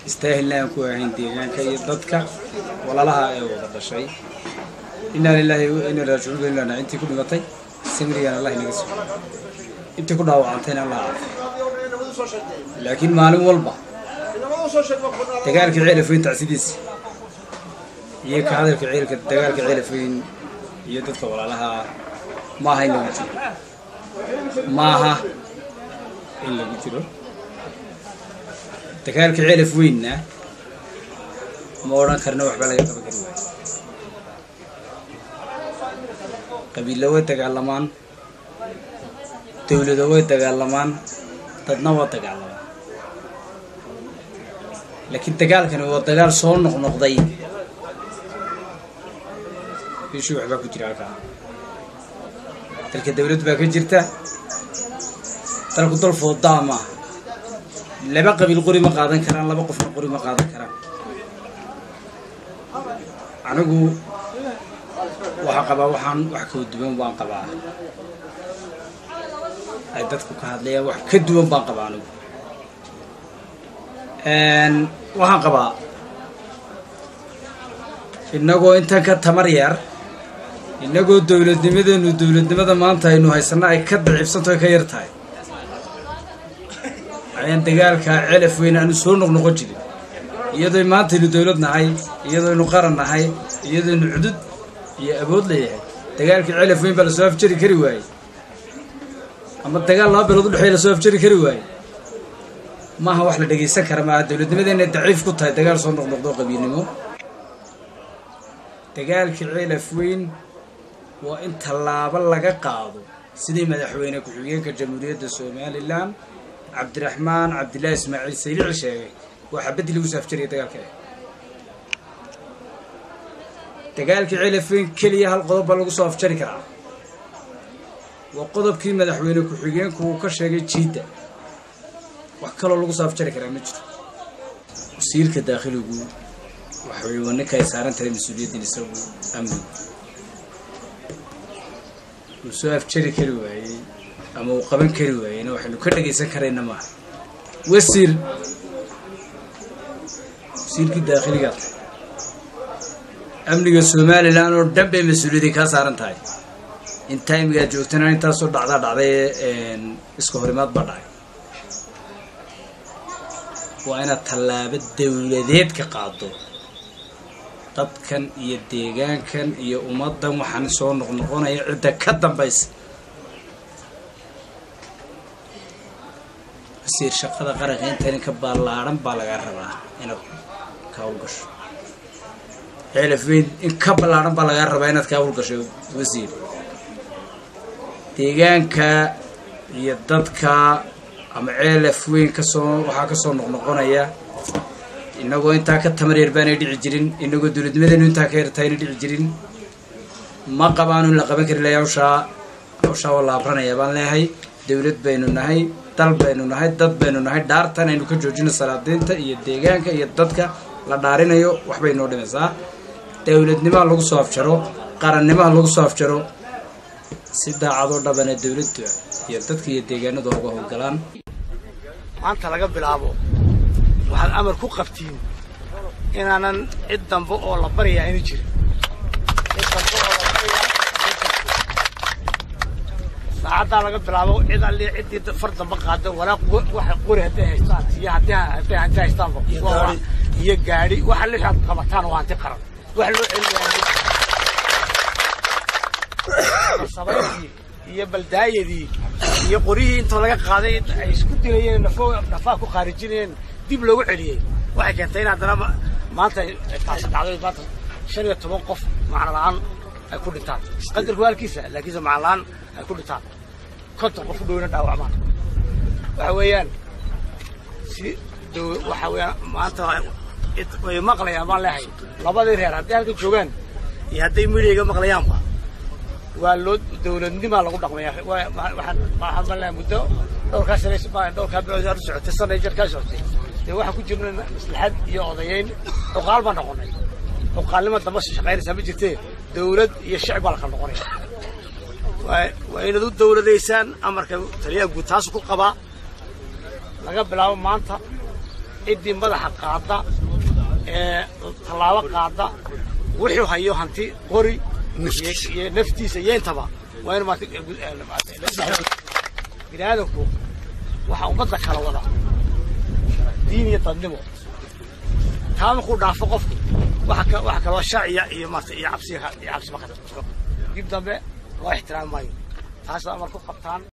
istaahilna aan ku ahayn deegaanka iyo dadka walaalaha ee wada dhashay inaa lilaahi wa inaa raajicuun ilana intii ku dhimatay samrigan allah inaga sugo intii ku dhaawacantayna allah caafiyo laakiin maalin walba dagaalka ceelafoyn tacsidiisa iyo ka hadalka ceelka dagaalka ceelafoyn iyo dadka walaalaha maaha in lagu jiro maaha in lagu jiro dagaalka ceelaf weynna ma odhan karna waxba laga qaban kari waayo qabiilla way dagaalamaan dawlado way dagaalamaan dadna waa dagaalamaan laakiin dagaalkani waa dagaal soo noqnoqday bishii waxbaa ku jira halkaa dalka dawlad baa ka jirta dalku dal foodaa maaha laba qabiil qori ma qaadan karaan laba qofna qori ma qaadan karaan anigu waxaa qabaa waxaan wax kala duwan baan qabaa ay dadku ka hadlayaan wax ka duwan baan qabaa anigu waxaan qabaa innagoo intan ka tamar yar innagoo dowladnimadeenu dowladnimada maanta aynu haysanno ay ka daciifsanto ay ka yar tahay ayaan dagaalkaa celaf weyn aanu soo noqnoqon jirin iyadoo maantaynu dowlad nahay iyadooynu qaran nahay iyadooynu cudud iyo awood leeyahay dagaalkii celaf weyn baa lasoo afjari kari waayey ama dagaal laba bilood udhexeeya lasoo afjari kari waayey maaha wax la dhegaysan kara maaha dowladnimadeena daciif ku tahay dagaal soo noqnoqdo qabiilnimo dagaalkii celaf weyn waa in tallaabo laga qaado sidii madaxweyne ku-xigeenka jamhuuriyadda somalilan cabdiraxmaan cabdillaahi ismaaciil saylici sheegay waa xabaddii lagu soo afjaraya dagaalka ah dagaalkii celafweyn keliya hal qodob baa lagu soo afjari karaa waa qodobkii madaxweyne ku-xigeenku uu ka sheegay jiidda wax kaloo lagu soo afjari karaa ma jiro wasiirka daakhiligu waxay waa ninka ay saaran tahay mas-uuliyaddan isagu amnigu uu soo afjari kari waayey ama uu qaban kari waayeyna waxaynu ka dhagaysan karayna maaha wasiir wasiirkii daakhiligaa tahay amniga somalilan oo dhan bay mas-uuliyadii kaa saaran tahay in taimigaad joogtana intaasoo dhacdaa dhacday iska horimaad baa dhacay waa inaad tallaabo dawladeed ka qaado dadkan iyo deegaankan iyo ummaddan waxaan soo noqnoqonaya cidda ka dambaysa wasiir shaqada qaranka intan ka ballaadhan baa lagaa rabaa inaad ka hawlgasho ceelaf weyn in ka ballaadhan baa lagaa rabaa inaad ka hawlgasho wasiir deegaanka iyo dadka ama ceelaf weyn kasoo waxaa kasoo noqnoqonaya inagoo intaa ka tamar yar baanay dhici jirin inagoo dowladnimadeenu intaa ka yartayna dhici jirin ma qabaanu in la qaban kari lahay hawshaa hawshaa waa la abranaya baan leeyahay dowlad baynu nahay dal baynu nahay dad baynu nahay dhaartan aynu ka joojino salaadiinta iyo deegaanka iyo dadka la dhaarinayo waxbay noo dhimaysaa dowladnimaha lagu soo afjaro qarannimaha lagu soo afjaro si daacadoo dhabana dowladda iyo dadka iyo deegaanadu uga howlgalaan maanta laga bilaabo waxaad amar ku qabtiin inaanan cid dambe oo la baryaa ayna jirin cid dambe oo la baryaa saacaddaa laga bilaabo cid alli ciddii far dambe qaada walaa waxa qori hadday haystaan iyo haddii hadday hanti haystaanba iyo gaadhi waxa lixaad qabataan waa hanti qaran wax loo celinayaa sabayntii iyo baldaayadii iyo qorihii intoo laga qaaday ay isku dilayeen nafo nafaa ku khaarijinayeen dib loogu celiyey waxay keentay in haddana maanta taasi dhacday maanta shan iyo toban qof macno la-aan ay ku dhintaan qadarku halkiisa laakiinse macno la-aan ay ku dhintaan konton qof u dhowna dhaawacmaan waxa weeyaan si dow waxa weeyaan maanta way maqlayaan baan leehay labadii reer hadday halka joogaan iyo hadday midhiga maqlayaanba waa loo dawladnimaa lagu dhaqmaya waxaan ma leehay muddo dhowrkaa sane dhowrkaa bilood aad u socotay sanay jar kaa socotay dee waxaan ku jirna maslaxad iyo odayeyn cuqaal baan noqonay cuqaalnima damba shaqaynaysaa ma jirtee dawlad iyo shicib baa la kala noqonaya waa inaad u dawladaysaan amarka taliyaha guud taasu ku qabaa laga bilaabo maanta ciddii madaxa qaada ee tallaabo qaada wuxuu hayo hanti qori iyo naftiisa iyo intaba waa in bini aadamku waxaa ummadda kala wada diin iyo dadnimo taa markuu dhaafo qofku waxa kaloo sharciya iyo maarata iyo cabsi iyo cabsi ma dib dambe loo ixtiraami maayo taas amar ku qabtaan